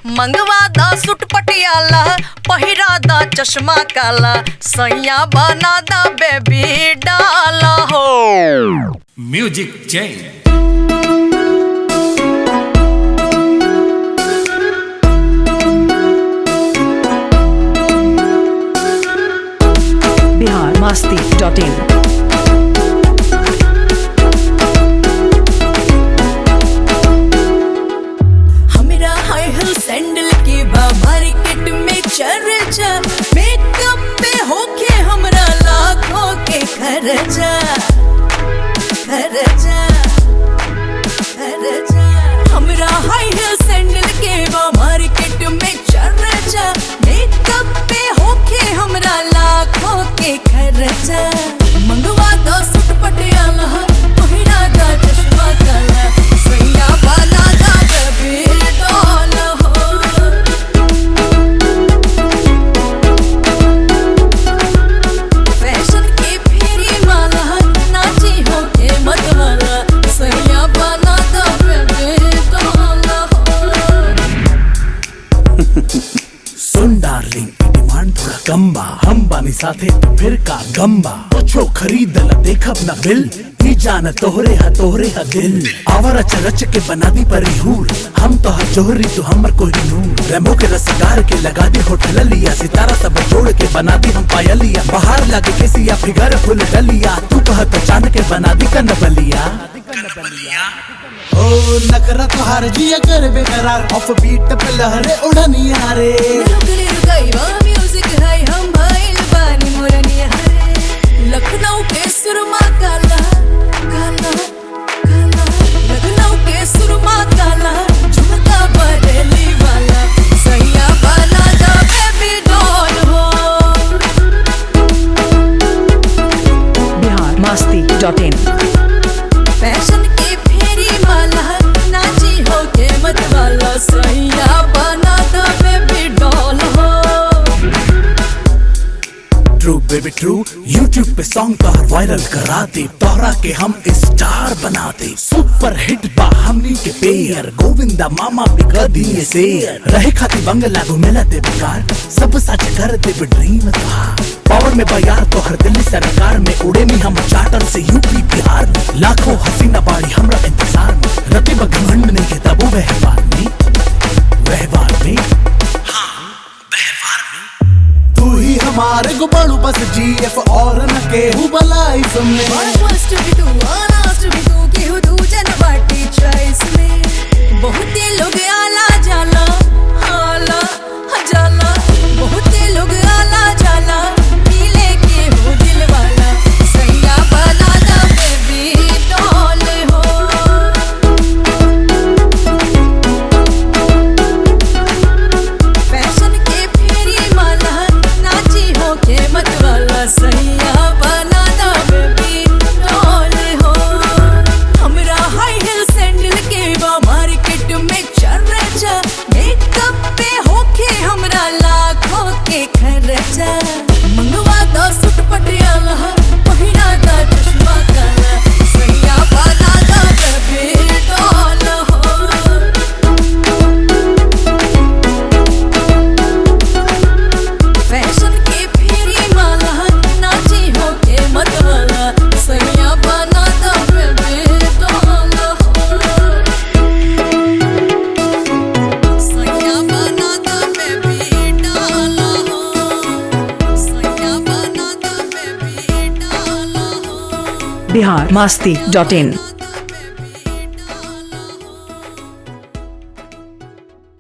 मंगवा दा सुट पटियाला पहिरा दा चश्मा काला सैया बना दा बेबी डाला हो music change Bihar Masti dot in हमरा हाई हिल सैंडल के बा मार्केट में चर्चा मेकअप पे होके हमरा लाखों के खर्चा खर्चा खर्चा हमरा हाई हिल सैंडल के बा मार्केट में चर्चा मेकअप पे होके हमरा लाखों के खर्चा मंगवा दो सूट पटियाला पहिरा दा चश्मा काला सैया वाला दा बेबी डॉल हो फैशन के फेरी माला नाची हो के मत वाला सैया बना दा बेबी डॉल हो सुन डार्लिंग डिमांड थोड़ा कम बा हम बानी साथे तो फिर का गम्बा कुछो खरीद ल देखब ना बिल ही जान तोहरे हा तोहरे हा दिल आवर रच रच के बना दी परी हूर हम तो हा जोहरी तो हमर कोई नूर रेमो के रसगार के लगा दी होटल लिया सितारा सब जोड़ के बना दी हम पायलिया बाहर लगे के सिया फिगर फुल डलिया तू कह तो चांद के बना दी कन बलिया ओ नखरा तुहार जिया कर बेकरार ऑफ बीट पे लहरे उड़निया रे रुकने रुकाई बा म्यूजिक है हम भाईल बानी मोरनिया है लखनऊ के सुरमा काला काला काला लखनऊ के सुरमा काला झुमका बरेली वाला सैया वाला दा बेबी डॉल हो Bihar Masti dot in fashion के फेरी माला नाची हो के मत वाला सैया बना दा बेबी डॉल हो ट्रू बेबी ट्रू यूट्यूब पे सॉन्ग तोहर वायरल करा दे तोहरा के हम स्टार बना दे सुपर हिट बा हमनी के पेयर गोविंदा मामा भी कर दिए से रहे खाती बंगला घूमेला दे बेकार सब सच कर दे ड्रीम था पावर में बयार तो हर दिल्ली सरकार में उड़े नहीं हम चार्टर से यूपी बिहार में लाखों हसीना बाड़ी हमरा इंतजार में रति घमंड नहीं है तबो व्यवहार में व्यवहार में तू ही हमारे को बड़ू बस जीएफ और न के लाइफ में Almost to be too, almost to be too, केहू दूजन बाटी choice में। बहुते लोग आला जाला आला जाला बहुते लोग आला जाला मिले केहू दिल वाला सैया बना दा बेबी डॉल हो फैशन के फेरी माला नाची हो के मत वाला सैया बना दा बेबी डॉल हो हमरा हाई हिल सैंडल के बा मार्केट में चर्चा मेकअप पे होके हमरा लाखों के खर्चा मंगवा दो सूट पटियाला पहिरा दा चश्मा काला सैया बना दा बेबी डॉल हो फैशन के फेरी माला नाची हो के मत वाला सैया बना दा बेबी डॉल हो सैया बना दा बेबी डॉल हो सैया बना दा बेबी डॉल हो बिहार मस्ती डॉट इन